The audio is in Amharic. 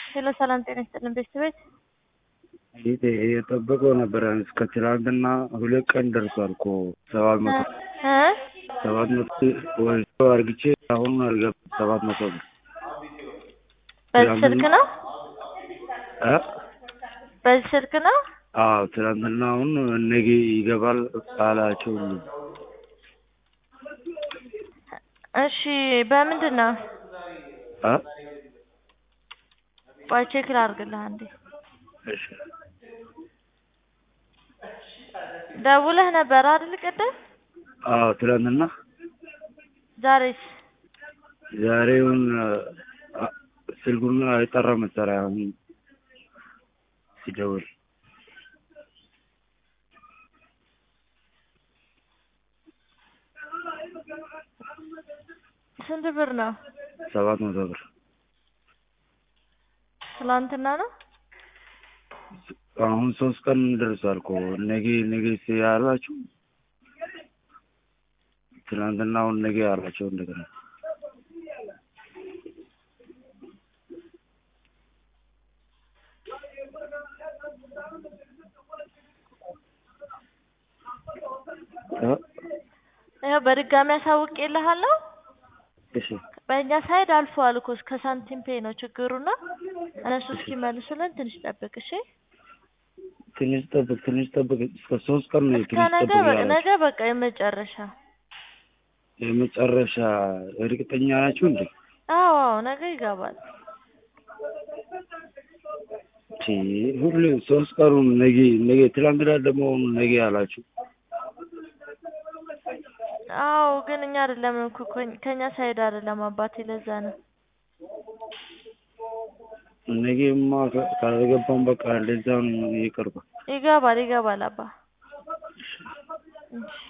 ሄሎ ሰላም ጤና ይስጥልን ቤተሰቤት ይሄ የጠበቀው ነበረ እስከ ትናንትና ሁለት ቀን ደርሷል እኮ ሰባት መቶ እ ሰባት መቶ ወስዶ አርግቼ አሁን አልገባም ሰባት መቶ ብር በዚህ ስልክ ነው እ በዚህ ስልክ ነው አዎ ትናንትና አሁን ነገ ይገባል አላቸው እሺ በምንድን ነው እ ቆይ ቼክ ላድርግልህ አንዴ እሺ ደውለህ ነበር አይደል ቅድም አዎ ትናንትና ዛሬስ ዛሬውን ስልኩን አይጠራም መሰለኝ አሁን ሲደውል ስንት ብር ነው ሰባት መቶ ብር ትላንትና ነው አሁን ሶስት ቀን ደርሷል እኮ ነገ ነገ ያላችሁ ትናንትና አሁን ነገ ያላቸው እንደገና እ ይኸው በድጋሚ አሳውቄልሃለሁ እሺ በእኛ ሳይድ አልፈዋል እኮ እስከ ሳንቲም ፔ ነው ችግሩና እነሱ እስኪመልሱልን ትንሽ ጠብቅ እሺ ትንሽ ጠብቅ ትንሽ ጠብቅ እስከ ሶስት ቀን ነው እስከ ትንሽ ነገ ጠብቅ በ- ያላችሁ ነገ በቃ የመጨረሻ የመጨረሻ እርግጠኛ ናችሁ እንዴ? አዎ አዎ ነገ ይገባል ቺ ሁሌ ሶስት ቀኑን ነገ ነገ ትላንትና ደግሞ ነገ አላችሁ። አዎ ግን እኛ አይደለም እኮ ከኝ- ከእኛ ሳይድ አይደለም አባቴ ለዛ ነው ነገማ ካ- ካልገባም በቃ እንደዛ ነው ይቅርባ ይገባል ይገባል አባ እሺ